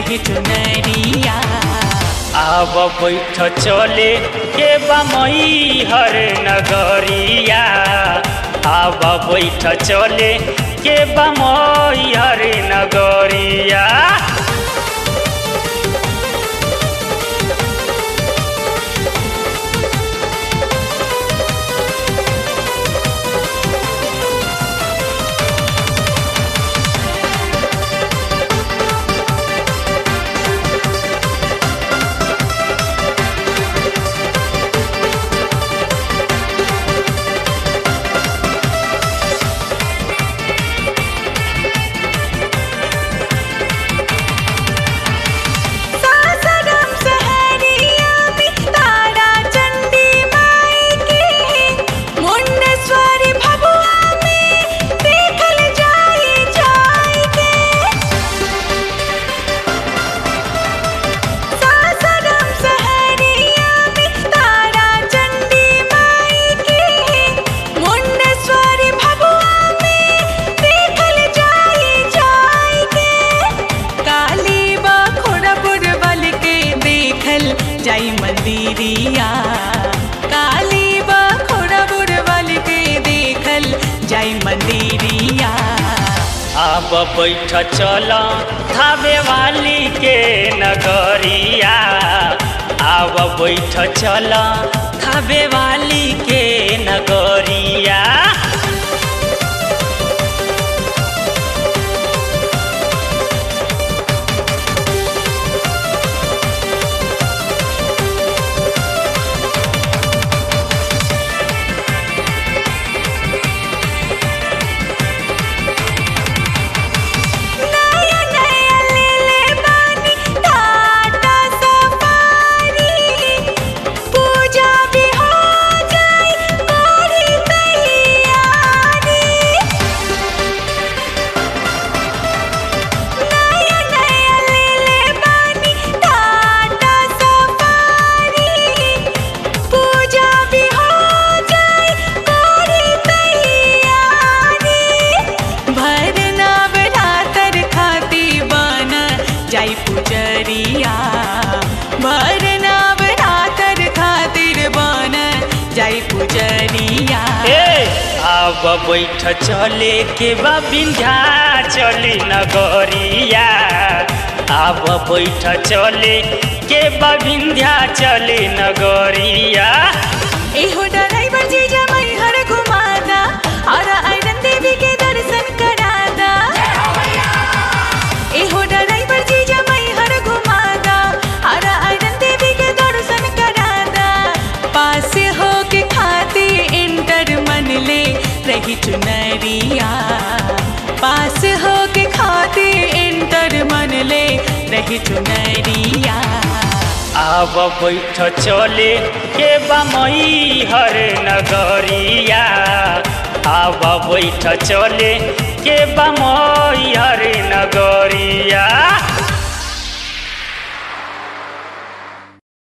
रही चुनरिया आब बैठ चले के बमई हर नगरिया आब बैठ चले के बमई हर नगरिया सासरम सहरिया में तारा चंडी माई के मुंडेश्वरी भगवा में देखल जाई जाई के सासरम सहरिया में तारा चंडी माई के मुंडेश्वरी भगवा में देखल जाई जाई के काली बखोड़पुर बल के देखल जाई मंदिरिया काली बखोड़पुर बल के देखल जाई मंदिरिया आब बैठ चल थावे वाली के नगरिया आब बैठ चल थावे वाली के नगरिया नया नया ले ले बानी टाटा सफारी पूजा भी हो जाई कोरी तैयारी नया नया ले ले बानी टाटा सफारी पूजा भी हो जाई कोरी तैयारी भरना बरातर खाती बना जाई पुजरिया भरना बरातर खातिर बना जाई पुजरिया ए आब बैठ चले के बा विंध्या चली नगरिया आब बैठ चले के बा विंध्या चली नगरिया एहो ड्राइवर जी जमाई हर घुमादा और आयरन देवी के दर्शन करादा एहो ड्राइवर जी जमाई हर घुमादा और आयरन देवी के दर्शन करादा पास हो के खाती इंटर मन ले रही चुनरिया पास हो के खाती इंटर मन ले रही चुनरिया आब बैठ चले के बमई हर नगरिया आब बैठ चले के बमई हर नगरिया